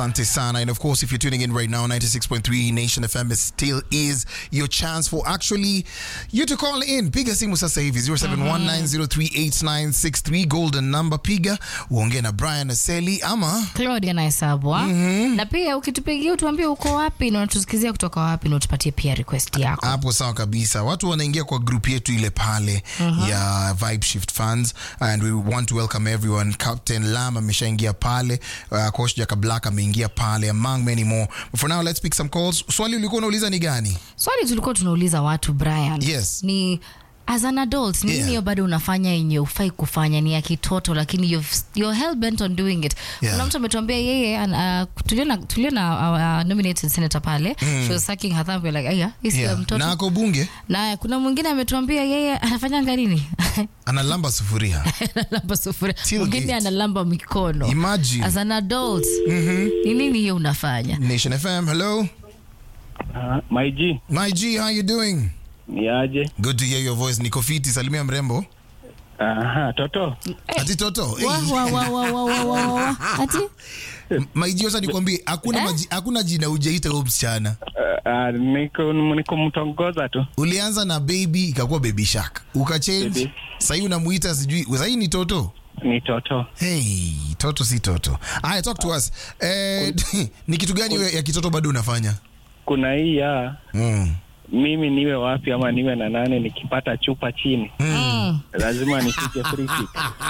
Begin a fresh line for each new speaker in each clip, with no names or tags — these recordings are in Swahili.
Asante sana. And of course, if you're tuning in right now, 96.3 Nation FM is still is your chance for actually you to call in. Piga simu sasa hivi 0719038963 golden number. Piga uongee na Brian Aseli ama
Claudia Naisabwa. Na pia ukitupigia utuambie uko wapi na unatusikizia kutoka wapi na utupatie pia request yako.
hapo sawa kabisa. Watu wanaingia kwa group yetu ile pale ya Vibe Shift Fans and we want to welcome everyone. Captain Lam ameshaingia pale, uh, Coach Jaka Black ameingia pale among many more. But for now let's pick some calls. Swali ulikuwa unauliza ni gani?
Swali tulikuwa tunauliza watu Brian.
Yes.
Ni as an adult ni
Yeah.
nini hiyo bado unafanya yenye ufai kufanya ni ya kitoto lakini you've, you're hell bent on doing it
Yeah.
kuna mtu ametuambia yeye an- uh, tuliona tuliona our nominated senator pale she was sucking her thumb we're like aya hii sio
Yeah.
mtoto
Na ako bunge
na kuna mwingine ametuambia yeye anafanyanga nini
analamba sufuria.
analamba sufuria
Till
mwingine
gate.
analamba mikono
Imagine.
as an adult ni nini hiyo unafanya
Nation FM, hello.
Uh, my G,
My G, how you doing?
ni aje?
Good to hear your voice. Niko fiti, salimia mrembo.
Aha, toto.
Ati toto. Hey.
Wa- wa- wa- wa- wa- wa- wa- wa- ati
My G, sasa nikwambie hakuna
Eh?
maji, hakuna jina hujaita huyo msichana.
Uh, uh, niko niko mtongoza tu.
ulianza na baby ikakuwa baby shark ukachange
Baby.
sahii unamuita sijui sahii ni toto
Ni toto.
hey, toto si toto aya talk to us eh, ni kitu gani we- ya kitoto bado unafanya
Kuna hii ya
mm.
mimi niwe wapi ama niwe na nane nikipata chupa chini
mm.
lazima nipige free kick.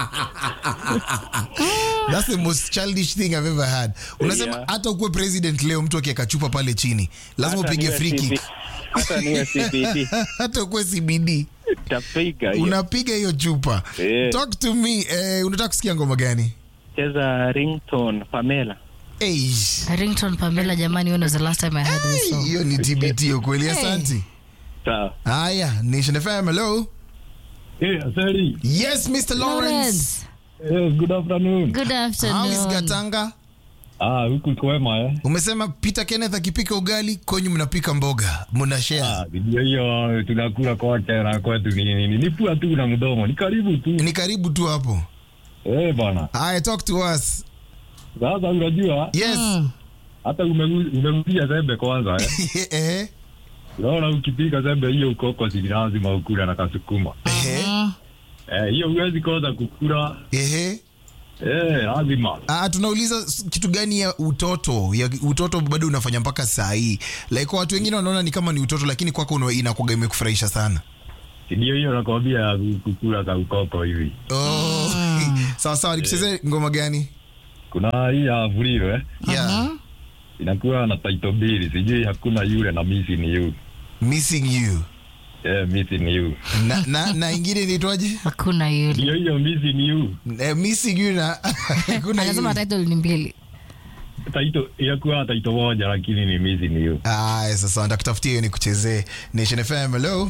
That's the most childish thing I've ever had unasema
Yeah.
hata ukuwe president leo mtu akieka chupa pale chini lazima
Hata
upige
niwe
free kick
CB Hata niwe CBD
hata ukuwe cbd
tapiga hiyo.
unapiga hiyo chupa
Yeah.
talk to me eh, unataka kusikia ngoma gani
Cheza ringtone Pamela.
hey.
rington pamela jamani when was the last time i heard this song
hiyo ni tbt ukweli
Hey.
asanti
Sawa.
haya nation fm hello
Hey, Asari.
Yes, Mr. Lawrence.
Lawrence,
Yes, good afternoon.
good
How is
afternoon
Gatanga?
Ah, huku kwema eh.
Umesema Peter Kenneth akipika ugali, kwenyu mnapika mboga, mna share.
Ah, ndio hiyo tunakula kwake na kwetu ni nini? Ni pua tu na mdomo. Ni karibu tu.
Ni karibu tu hapo.
Eh, bana.
Haya, talk to us.
Sasa unajua
Yes.
Mm.
hata umegu- umegusia sembe kwanza eh.
Eh,
Unaona ukipika sembe hiyo ukoko si lazima ukula na kasukuma.
eh,
Mm.
Eh, hiyo huwezi kosa kukula.
eh.
Eh, lazima.
Ah, tunauliza s- kitu gani ya utoto ya utoto bado unafanya mpaka saa hii like kwa watu wengine wanaona ni kama ni utoto lakini kwako una- inakuwaga imekufurahisha sana
Ndio hiyo nakwambia kukula ka ukoko hivi.
oh. sawa sawa nikuchezee ngoma gani
Kuna hii ya Vuliro eh.
yeah.
Mhm.
Inakuwa na title mbili. Sijui hakuna yule na missing you.
missing you
Eh, missing you.
na, na, na ingine inaitwaje
hakuna yule
Ndio hiyo missing you.
eh, missing you na kuna
anasema
yule.
title ni mbili
taito inakuwa taito moja lakini ni missing you.
Aya, sasa ndakutafutia hiyo nikuchezee Nation FM. Hello.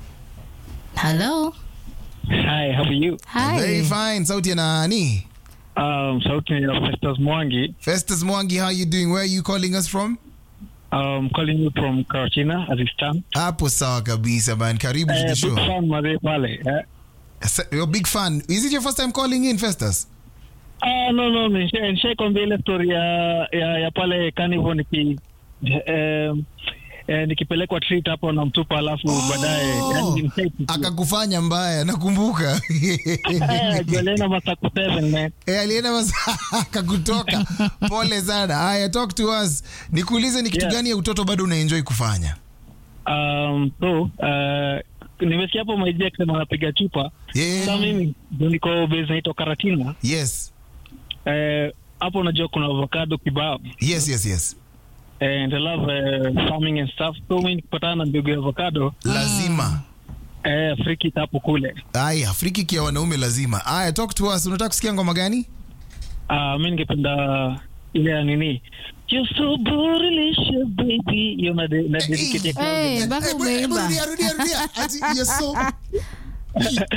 hello
Hi, how are you?
Very
hi
fine. Sauti ya nani?
Um, sauti ya Festus Mwangi.
Festus Mwangi, how you doing? Where are you calling us from?
Um, calling you from Karatina as it stands.
Hapo sawa kabisa man. Karibu to
Eh,
the
big
show.
fan mazee pale. Eh.
Sa- You're a big fan. Is it your first time calling in, Festus?
Ah, no no, nisha- nishaikwambia ile story ya ya, ya pale Carnival niki eh, eh, nikipelekwa treat hapo na mtupa alafu baadaye yani nishaipitia.
Akakufanya mbaya, nakumbuka.
Eh, Jolena Masaku 7 man.
Eh, alienda mas akakutoka. Pole sana. Haya, talk to us. Nikuulize ni kitu
Yeah.
gani ya utoto bado unaenjoy kufanya?
Um, so uh, nimesikia hapo maiji akisema anapiga chupa
Yeah.
sa mimi ndio niko base naitwa Karatina
Yes.
Eh, hapo unajua kuna avocado kibao
Yes, yes, yes.
and I love uh, farming and stuff so mimi nikipatana na mbegu ya avocado
Lazima.
eh, friki hapo kule
Aya, friki kia wanaume lazima. Aya, talk to us. Unataka kusikia ngoma gani?
uh, mi ningependa ile ya nini You're so bootylicious, baby hiyo na de- na dedicate ya Claudia.
hey mpaka
Eh, hebu- hebu
umeimba
rudia, rudia, rudia. Ati, you're so-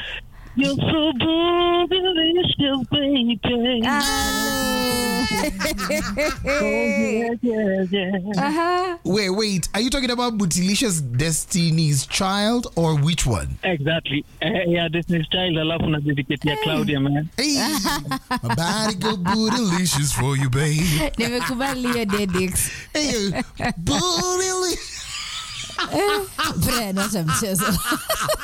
You're so bootylicious, baby
Ah.
yes, yes, yes.
Aha.
Wait, wait. Are you talking about Bootylicious Destiny's Child or which one?
Exactly. Eh, yeah, Destiny's Child alafu na dedicate ya Claudia man.
Hey, my body go bootylicious for you, babe.
nimekubali hiyo dedix
Hey, bootylicious.
Brian, acha mchezo